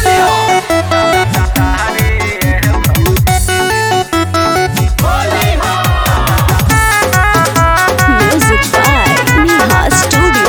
Music by Neha Studio.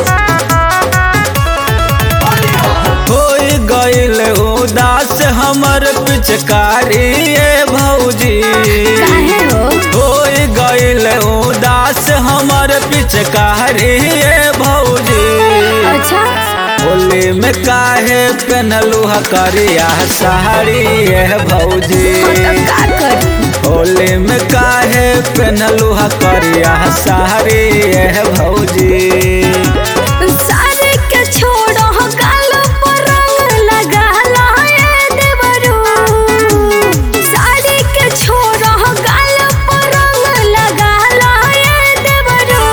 होई गईल उदास हमर पिचकारी ए भौजी काहे हो? होई गईल उदास हमर पिचकारी ए भौजी अच्छा होली में काहे पहनलू करिया साड़ी ए भौजी हम तब का करी होली में काहे पहनलू करिया साड़ी ए भौजी सारे के छोड़ो गाल पर रंग लगा लाए देवरू साड़ी के छोड़ो गाल पर रंग लगा लाए देवरू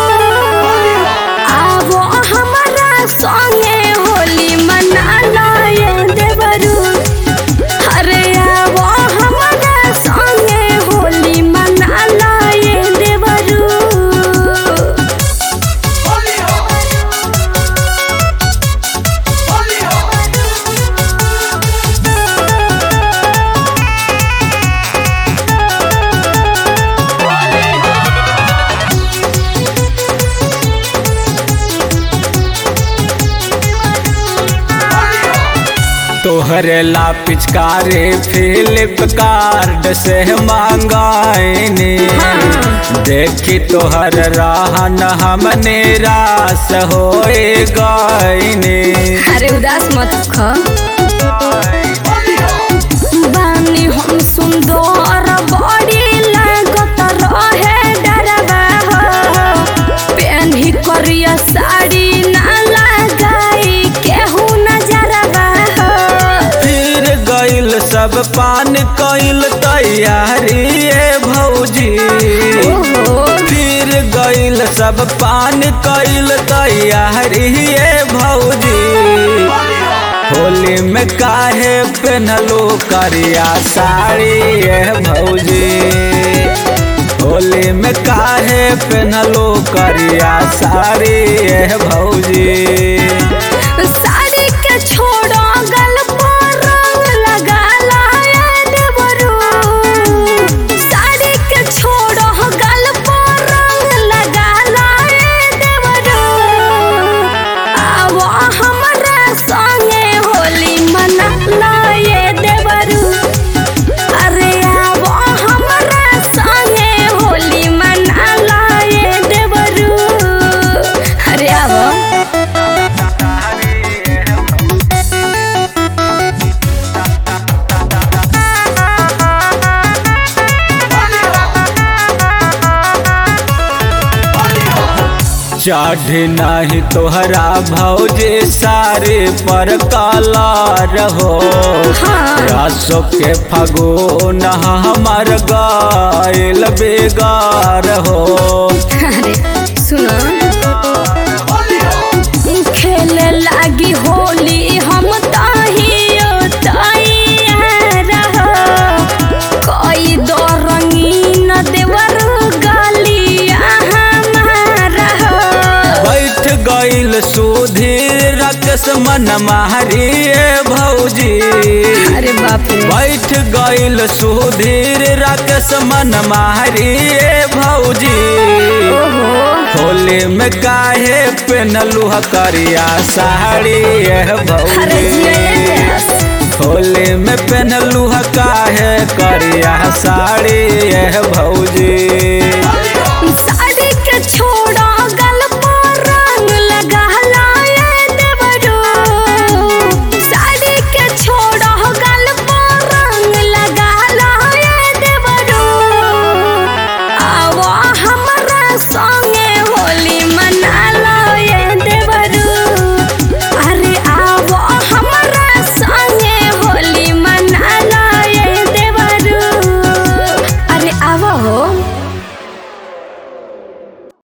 आवो हमारा संगे होली मना लाए देवरू अरे आवो हमारा संगे होली मना लाए देवरू तोहरे ला पिचकारी फ्लिपकार्ट से मांगाइनी देखी तोहर रहन हम निराश हो गईनी अरे उदास मत ख बानी हम सुंदर बड़ी लागत रहे डरवा हो पेन्ही करिया साड़ी ना लगाई केहू नजरवा हो फिर गईल सब पान कईल तैयारी ए भौजी ओहो फिर गईल सब पान कईल तैयारी ए भौजी होली में काहे पहनलो करिया साड़ी ए भौजी होली में काहे पहनलो करिया साड़ी ए भौजी साड़ी के छोड़ो गल पर रंग लगा लाए देवरू साड़ी के छोड़ो गल पर रंग लगा लाए देवरू आवो हमरा संगे होली मना लाए देवरू अरे आवो हमरा संगे होली मना लाए देवरू अरे आवो चढ़ नहीं तोहरा भौजे सारे पर काला रहो हाँ। रासो के फगोन हमर गायल बेगार हो अरे सुनो खेले लागी होली हम ताहियो तैयार हो कोई दो रंगीन देवर गालिया हमारा हो बैठ गईल सुधीर रकस मन मारी ए भौजी अरे बाप रे बैठ गईल सुधीर रकस मन मारी ए भौजी ओहो होली में काहे पहनलू करिया साड़ी ए अरे भौजी जिया प्यास होली में पहनलू काहे करिया साड़ी ए भौजी